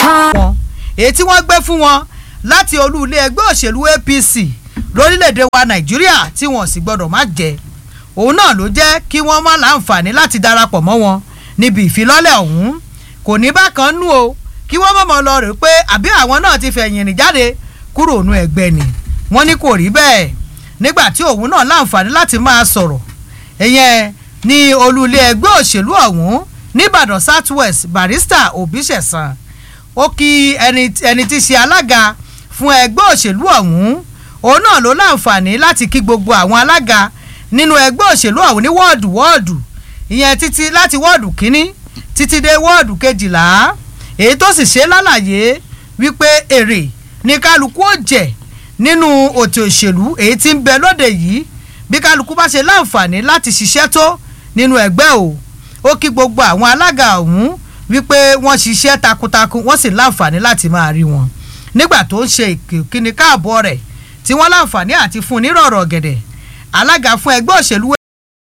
wọn èyí tí wọ́n gbé fún wọn láti olú ilé ẹgbẹ́ òṣèlú APC lórílẹ̀‐èdè wa Nàìjíríà tí wọ́n sì gbọ́dọ̀ má jẹ òun náà ló jẹ́ kí wọ́n má láǹfààní láti darapọ̀ mọ́ wọn níbi ìfilọ́lẹ̀ ọ̀hún kò ní bákan nú o kí wọ́n mọ̀mọ́ lọ rè pé àbí àwọn náà ti fẹ̀yìn rìn jáde kúrò nú ẹgbẹ́ ni wọ́n ní kò rí bẹ́ẹ̀ nígbà tí òun náà láǹfààní láti máa sọ̀rọ̀ ìyẹn ní olú ilé ẹgbẹ́ òṣèlú ọ̀hún nìbàdàn south west barrister òbíṣẹ̀sán ó kí ẹni ẹni tí í ṣe alága fún ẹgbẹ́ òṣèlú ọ̀hún òun náà ló láǹfààní láti kí gbogbo àwọn alága nínú ẹgbẹ́ òṣèlú ọ̀hún ní wọ́ọ̀dù wọ́ọ̀dù ìyẹn títí láti wọ́ọ̀dù kínní títí dé wọ́ọ̀dù kejìlá èyí tó sì ṣe lálàyé wípé èrè ní kálukú ó jẹ nínú òtò òṣèlú èyí tí ń bẹ lóde yìí bí kálukú bá ṣe láǹfààní láti ṣiṣẹ́ tó nínú ẹgbẹ́ o ó kí gbogbo àwọn alága ọ̀hún wípé wọ́n ṣiṣẹ́ takuntakun wọ́n sì láǹfààní láti máa rí wọn nígbà tó ń ṣe ìkíni káàbọ̀ rẹ̀ tí wọ́n láǹfààní àti fún un nírọ̀rọ̀ gẹ̀dẹ̀ alága fún ẹgbẹ́ òṣèlú